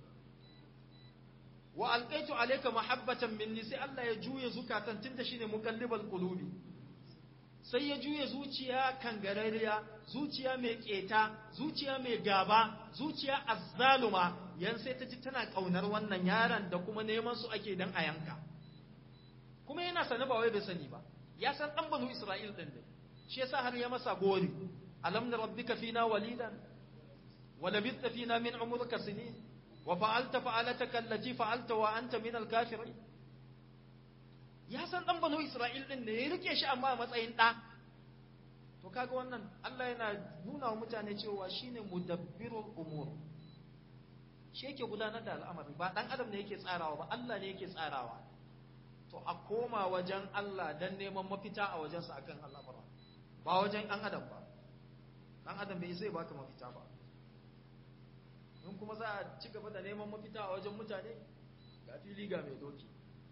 wa alqaitu alayka mahabbatan minni sai Allah ya juye zukatan tunda shine muqallibal qulubi sai ya juya zuciya kangarariya zuciya mai keta zuciya mai gaba zuciya azzaluma yan sai ta ji tana kaunar wannan yaron da kuma neman su ake dan a yanka kuma yana sani ba wai bai sani ba ya san dan banu isra'il din ne shi yasa har ya masa gori alam na rabbika fina walidan wa labithta fina min umrika sinin wa fa'alta fa'alataka allati fa'alta wa anta min al-kafirin ya san dan banu Isra'il din ne ya rike shi amma a matsayin ɗa. To kaga wannan Allah yana nuna wa mutane cewa shine mudabbirul umur. Shi yake gudanar da al'amari ba dan adam ne yake tsarawa ba Allah ne yake tsarawa. To a koma wajen Allah dan neman mafita a wajensa akan al'amura. Ba wajen ɗan adam ba. Ɗan adam bai zai baka mafita ba. In kuma za a ci gaba da neman mafita a wajen mutane ga fili ga mai doki.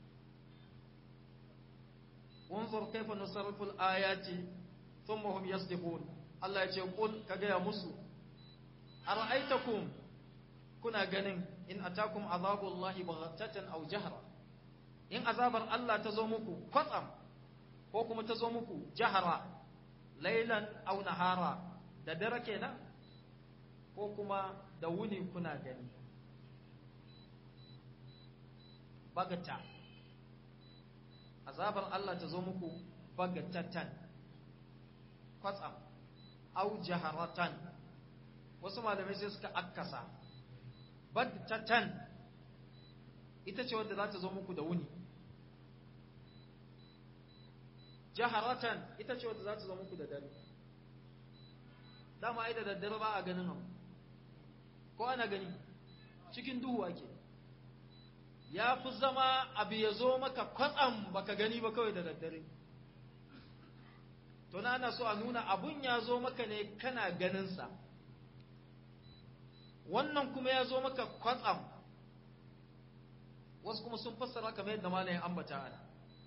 انظر كيف نصرف الآيات ثم هم يصدقون الله يقول كجا مسو أرأيتكم كنا جنين إن أتاكم عذاب الله بغتة أو جهرة إن عذاب الله تزومكو قطعا وكم تزومكو جهرة ليلا أو نهارا da dare kenan ko kuma da wuni kuna gani bagata azabar Allah ta zo muku bagatatan kwatsam au jaharatan wasu malamai sai suka akkasa bagatatan ita ce wadda za ta zo muku da wuni jaharatan ita ce wadda za ta zo muku da dare dama ai da daddare ba a ganin abu ko ana gani cikin duhu ake ya fi zama abu ya zo maka kwatsam baka gani ba kawai da daddare to na ana so a nuna abun ya zo maka ne kana ganinsa wannan kuma ya zo maka kwatsam wasu kuma sun fassara kamar yadda malayin ambata ana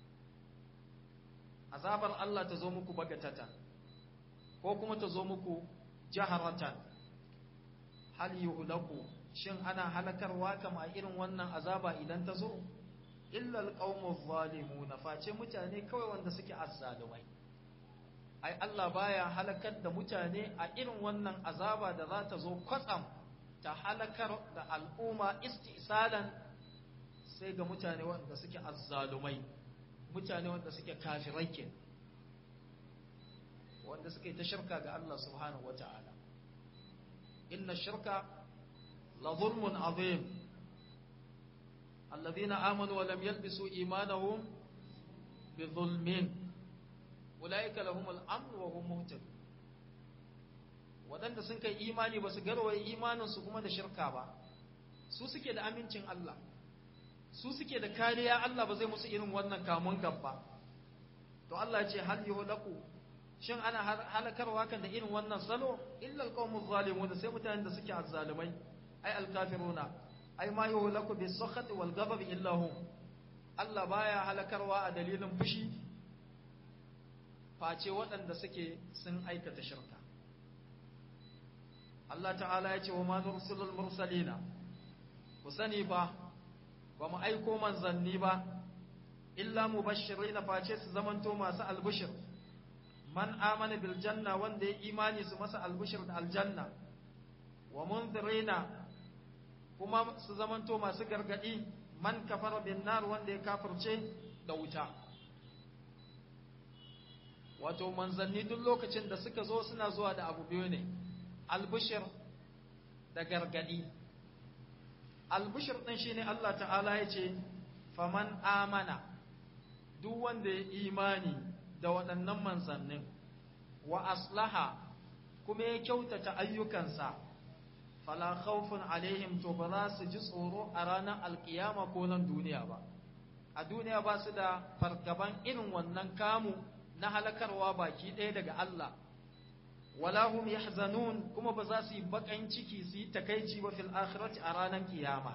azabar Allah ta zo muku bagatata ko kuma ta zo muku jaharatan hal yuhlaku shin ana halakarwa kama irin wannan azaba idan ta zo illal qaumuz zalimuna face mutane kawai wanda suke azzalumai ai Allah baya halakar da mutane a irin wannan azaba da za ta zo kwatsam ta halakar da al'umma istisalan sai ga mutane wanda suke azzalumai mutane wanda suke kafirai ke wanda suke ta shirka ga Allah subhanahu wata'ala inna shirka لظلم عظيم الذين آمنوا ولم يلبسوا إيمانهم بظلم أولئك لهم الأمن وهم مهتدون waɗanda sun kai imani ba su garwaye imaninsu kuma da shirka ba su suke da amincin Allah su suke da kariya Allah ba zai musu irin wannan kamun gaba to Allah ce hal yuhlaku shin ana halakarwa kan da irin wannan salo illa alqawmuz zalimun sai mutanen da suke azzalumai ai alkafiruna ai ma yuhlaku bis sakhati wal ghadab illa hum Allah baya halakarwa a dalilin fushi face waɗanda suke sun aikata shirka Allah ta'ala ya ce wa ma nursilul mursalina ku sani ba ba mu aiko manzanni ba illa mubashirina face su zamanto masu albushir man amana bil janna wanda ya imani su masa albushir da aljanna wa munzirina kuma su zamanto masu gargadi man kafara bin nar wanda ya kafirce da wuta wato manzanni duk lokacin da suka zo suna zuwa da abu biyu ne albushir da gargadi albushir din shine Allah ta'ala ya ce faman amana duk wanda ya imani da waɗannan manzannin wa aslaha kuma ya kyautata ayyukansa fala khawfun alaihim to ba za su ji tsoro a ranar alkiyama ko nan duniya ba a duniya ba su da fargaban irin wannan kamu na halakarwa baki ɗaya daga Allah wala hum yahzanun kuma ba za su yi bakan ciki su yi takaici ba fil akhirati a ranar kiyama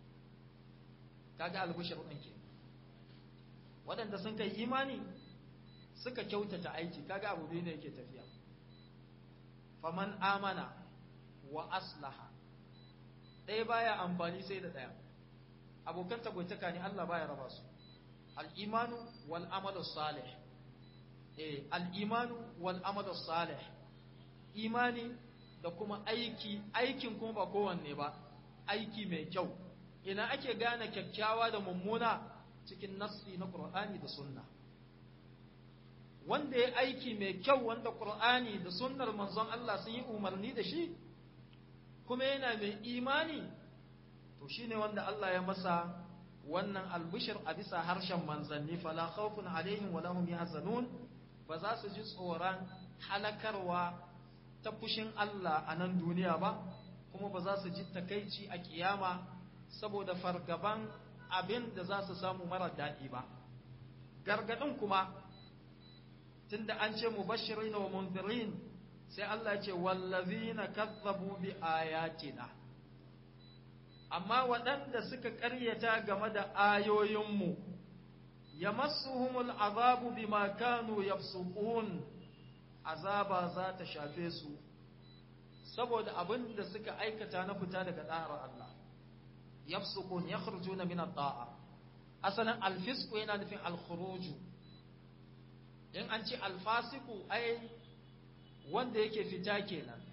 kaga albushir din ke waɗanda sun kai imani suka kyautata aiki kaga abu biyu ne yake tafiya faman amana wa aslaha ɗaya baya amfani sai da ɗaya abokan tagwaitaka ne Allah baya raba su al-imanu wal amalu salih eh al-imanu wal amalu salih imani da kuma aiki aikin kuma ba kowanne ba aiki mai kyau ina ake gane kyakkyawa da mummuna cikin nassi na Qur'ani da sunna wanda ya aiki mai kyau wanda Qur'ani da sunnar manzon Allah sun yi umarni da shi kuma yana mai imani to shine wanda Allah ya masa wannan albishir a bisa harshen manzanni fala khawfun alaihim wala hum yahzanun ba za su ji tsoron halakarwa ta fushin Allah a nan duniya ba kuma ba za su ji takaici a kiyama saboda fargaban abin da za su samu mara daɗi ba gargaɗin kuma tunda an ce mubashirin wa munzirin sai Allah ce wallazina kazzabu bi ayatina amma waɗanda suka ƙaryata game da ayoyinmu yamassuhumul azabu bima kanu yafsuqun azaba za ta shafe su saboda abin da suka aikata na fita daga da'ar Allah yafsuqun yakhrujuna min at-ta'a asalan al-fisqu yana nufin al-khuruj in an ce al-fasiqu ai wanda yake fita kenan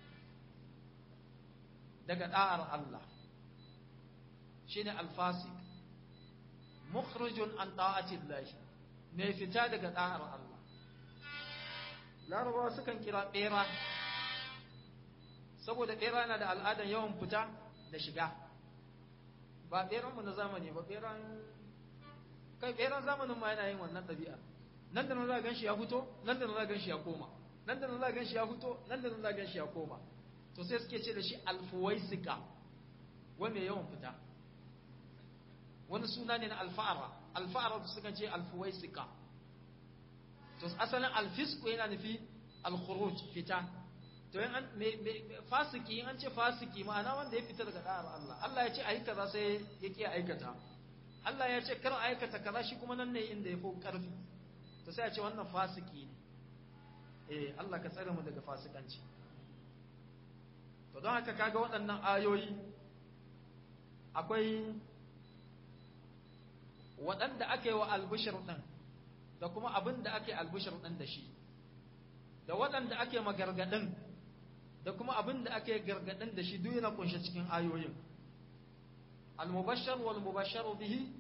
daga da'ar Allah shine al-fasiq mukhrijun an ta'ati Allah ne fita daga da'ar Allah larabawa sukan kira bera saboda bera na da al'adar yawan fita da shiga ba beranmu na zamani ba beran kai beran zamanin ma yana yin wannan ɗabi'a nan da nan za gan shi ya fito nan da nan za gan shi ya koma nan da nan za gan shi ya fito nan da nan za gan shi ya koma to sai suke ce da shi alfuwaisika wanda yawan fita wani suna ne na alfa'ara alfa'ara su sukan ce alfuwaisika to asalin alfisku yana nufi alkhuruj fita to yan fasiki an ce fasiki ma'ana wanda ya fita daga da'ar Allah Allah ya ce ayi kaza sai ya ki aikata Allah ya ce kar aikata kaza shi kuma nan ne inda ya fi karfi to sai ya ce wannan fasiki ne eh Allah ka tsare mu daga fasikanci to don haka kaga waɗannan ayoyi akwai waɗanda aka yi wa albishir ɗin da kuma abin da ake albishir ɗin da shi da waɗanda ake magargaɗin da kuma abin da ake gargaɗin da shi duk yana kunshe cikin ayoyin al-mubashshar wal mubashshar bihi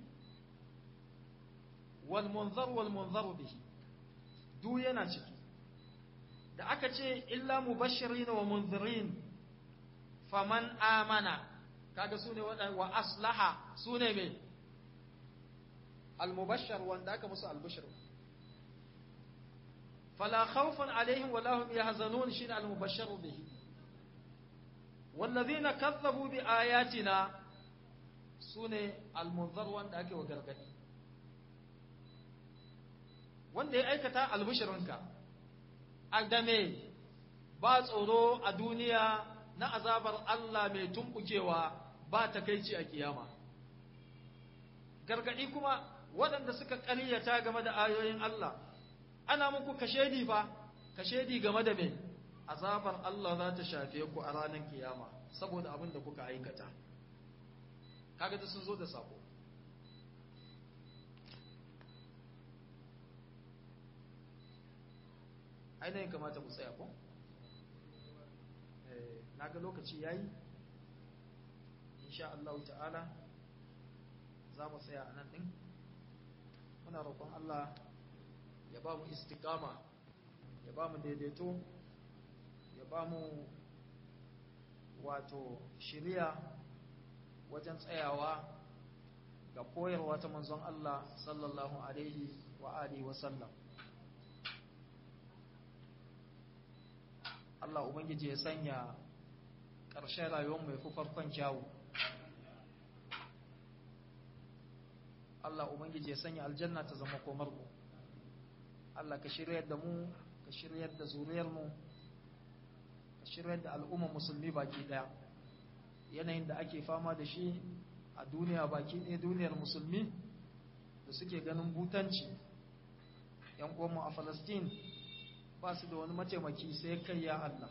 wal munzar wal munzar bihi duk yana ciki da aka ce illa mubashirin wa munzirin faman amana kaga sune wa aslaha sune me al-mubashshar wanda aka musu al-bushr فلا خوف عليهم ولا هم يحزنون شين المبشر به والذين كذبوا بآياتنا سنة المنظر وان ake wa gargadi wanda ya aikata albishirinka adame ba tsoro a duniya na azabar Allah mai tumbukewa ba takaici a kiyama gargadi kuma waɗanda suka ƙaryata game da ayoyin Allah ana muku kashedi fa kashedi game da me azabar Allah za ta shafe ku a ranar kiyama saboda abin da kuka aikata kaga da sun zo da sako ainihin kamata ku tsaya ko na ga lokaci yayi insha Allah ta'ala za mu tsaya a nan ɗin muna roƙon Allah ya ba mu istikama ya ba mu daidaito ya ba mu wato shirya wajen tsayawa ga koyarwa ta manzon Allah sallallahu alaihi wa alihi wa sallam Allah ubangiji ya sanya ƙarshen rayuwar mai fi farkon kyawu Allah ubangiji ya sanya aljanna ta zama komar mu Allah ka shiryar da mu ka shiryar da zuriyarmu ka shiryar da al'ummar musulmi baki daya yanayin da ake fama da shi a duniya baki ɗaya duniyar musulmi da suke ganin butanci yan uwanmu a Falastin ba su da wani mataimaki sai kai ya Allah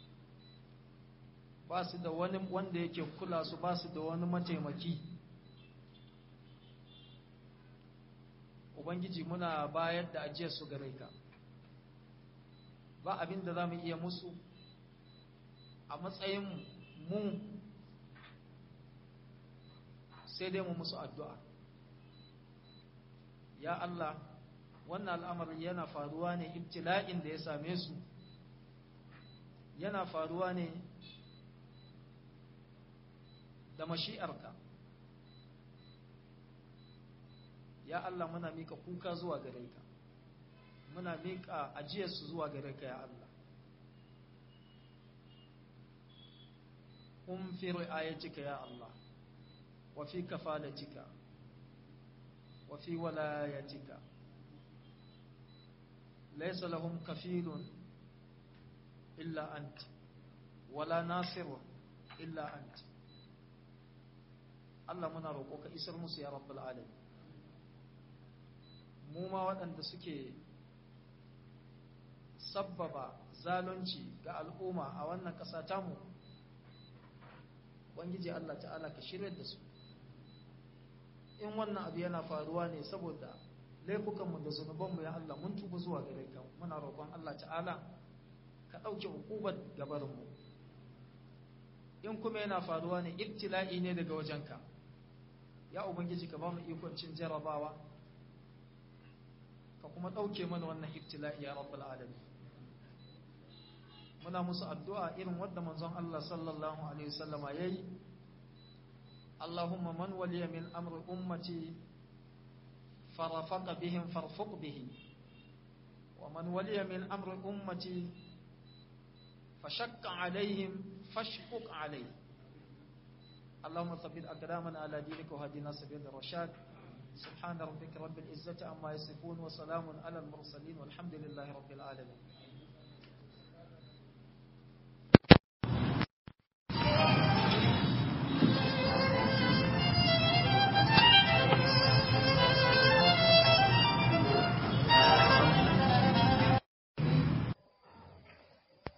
ba su da wani wanda yake kula su ba su da wani mataimaki Ubangiji muna bayar da ajiyar su gare ka ba abin da za mu iya musu a matsayin mu sai dai mu musu addu'a ya Allah wannan al'amari yana faruwa ne ibtila'in da ya same su yana faruwa ne da mashi'arka ya Allah muna mika kuka zuwa gare ka muna mika ajiyarsu zuwa gare ka ya Allah hum fi ri'ayatika ya Allah wa fi kafalatika wa fi walayatika laysa lahum kafilun illa ant wala nasirun illa ant Allah muna roƙo ka isar musu ya rabbul alamin mu ma waɗanda suke sabbaba zalunci ga al'umma a wannan ƙasa tamu Ubangiji Allah ta'ala ka shirya da su in wannan abu yana faruwa ne saboda laifukanmu da zunubanmu ya Allah mun tuba zuwa gare ka muna roƙon Allah ta'ala ka ɗauke hukubar gabarinmu in kuma yana faruwa ne ibtila'i ne daga wajenka ya ubangiji ka ba mu ikon cin jarabawa ka kuma ɗauke mana wannan ibtila'i ya rabbal alamin muna musu addu'a irin wadda manzon Allah sallallahu alaihi wasallama yayi Allahumma man waliya min amri ummati farafaqa bihim farfuq bihi wa man waliya min amri ummati fashaqqa alaihim fashquq alaihi اللهم ثبت أقدامنا على دينك وهدنا سبيل الرشاد سبحان ربك رب العزة عما يصفون وسلام على المرسلين والحمد لله رب العالمين